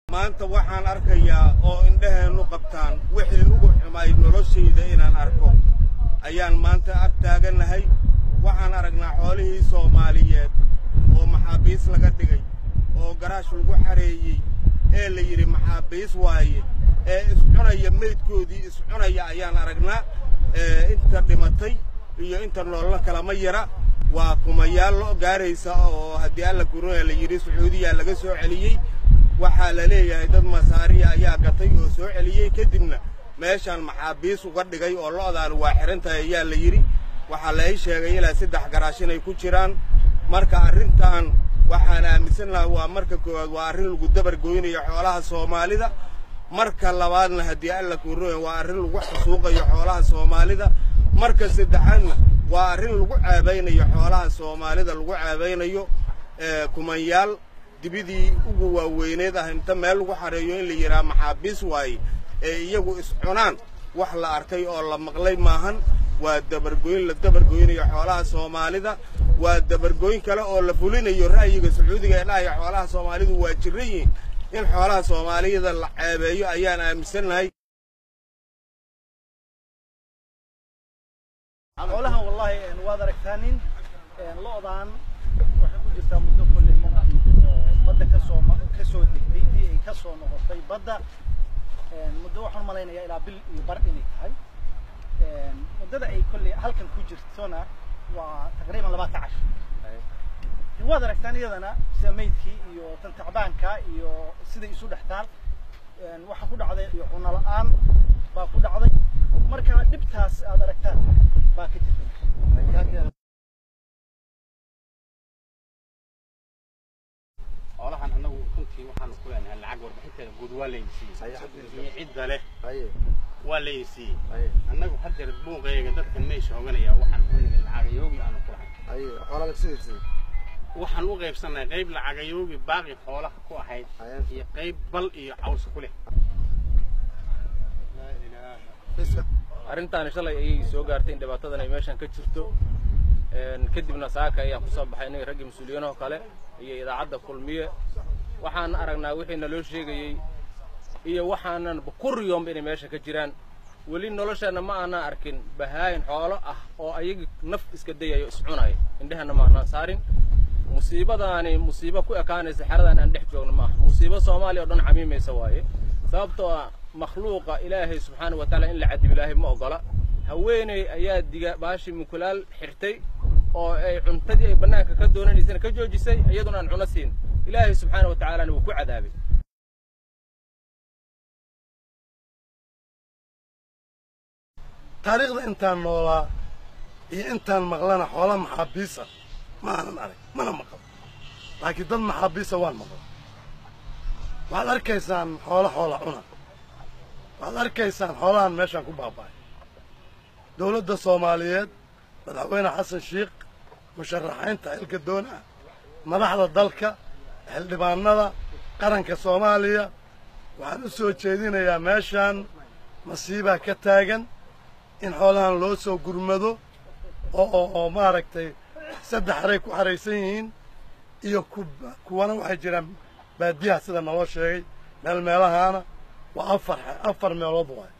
maanta waxaan arkayaa oo indhaheennu qabtaan wixii ugu xumayd noloshayda inaan arko ayaan maanta ag taagannahay waxaan aragnaa xoolihii soomaaliyeed oo maxaabiis laga dhigay oo garaash lagu xareeyey ee la yidhi maxaabiis waaye ee iscunaya meydkoodii iscunaya ayaan aragnaa inta dhimatay iyo inta noolna kalama yara waa kumayaal lo gaaraysa oo haddii alla guruna la yidhi sacuudiya laga soo celiyey waxaa la leeyahay dad masaariya ayaa gatay oo soo celiyey kadibna meeshaan maxaabiis uga dhigay oo lo'daan waa xihan tahay ayaa la yidhi waxaa la ii sheegay ilaa saddex garaash inay ku jiraan marka arrintan waxaan aaminsan lahaa waa marka koowaad waa arrin lagu dabar goynayo xoolaha soomaalida marka labaadna haddii alla guruna waa arrin lagu xasuuqayo xoolaha soomaalida marka saddexaadna waa arrin lagu caabaynayo xoolaha soomaalida lagu caabaynayo kumanyaal dibidii ugu waaweyneed ah inta meel lagu xareeyo in la yidhaha maxaabiis waaye ee iyagu iscunaan wax la arkay oo la maqlay maahan waa dabargoyn la dabargoynayo xoolaha soomaalida waa dabargoyn kale oo la fulinayo ra'yiga sacuudiga ee dhahaya xoolaha soomaalidu waa jiran yihiin in xoolaha soomaaliyada la ceebeeyo ayaan aaminsannahay xoolahan wallahi waad aragtaanin lo'daan waxay ku jirtaa muddo kolley oo badda kasoo kasoo degtay dii ay kasoo noqotay badda muddo waxaan malaynayaa ilaa bil iyo bar inay tahay muddada ay kolley halkan ku jirtona waa taqriiban labaatan casho waad aragtaan iyadana sida maydkii iyo tan tacbaanka iyo siday isu dhextaan waxaa ku dhacday iyo cuno la-aan baa ku dhacday marka dhibtaas aad aragtaan baa ka jirta xoolahan annagu runtii waxaanu ku leenahay lacag warbixinteeda guud waa layna siiyey iyo cidda leh waa layna siiyey annagu haddeer buuqeega dadkan meesha hoganaya waxaan ku nigay lacagayoogi aanu ku lahay waxaan u qaybsannahay qayb lacagayoogi baaqi xoolaha ku ahayd iyo qayb bal iyo caws ku leh arrintaani shalay ayay soo gaartay in dhibaatadan ay meeshan ka jirto kadibna saaka ayaan kusoo baxay inay raggii mas-uuliyiinoo kale iyo idaacadda kulmiye waxaan aragnaa wixii naloo sheegayey iyo waxaanan bukuriyomba inay meesha ka jiraan weli nolosheenna ma aanaan arkin bahaayin xoolo ah oo ayagii naf iska dayayo iscunaya indheheenna ma aanaan saarin musiibadaani musiibo ku ekaanaysa xeradan aan dhex joogno ma aha musiibo soomaaliya o dhan camiimaysa waaye sababtoo ah makhluuqa ilaahay subxaana wa tacaala in la cadib ilaahay ma ogola haweeney ayaa diga baashii mukulaal xirtay oo ay cuntadii ay bannaanka ka doonanaysana ka joojisay iyaduna aan cuno siin ilaahay subxaana wa tacaalana wuu ku cadaabay taariikhda intaan noolaa iyo intaan maqlana xoola maxaabiisa ma aanan arag mana maqal laakiin dad maxaabiisa waan maqla waxaad arkaysaan xoolo xoola cuna waxaad arkaysaan xoolahan meeshaan ku baaba'ay dawladda soomaaliyeed madaxweyne xasan shiikh musharaxiinta xilka doona madaxda dalka xildhibaanada qaranka soomaaliya waxaan u soo jeedinayaa meeshaan masiibaa ka taagan in xoolahan loo soo gurmado oo oo oo maaragtay saddex haray ku xaraysan yihiin iyo ku kuwana waxay jiraan baadiyaha sida naloo sheegay meel meelahaana waa afar afar meelood waay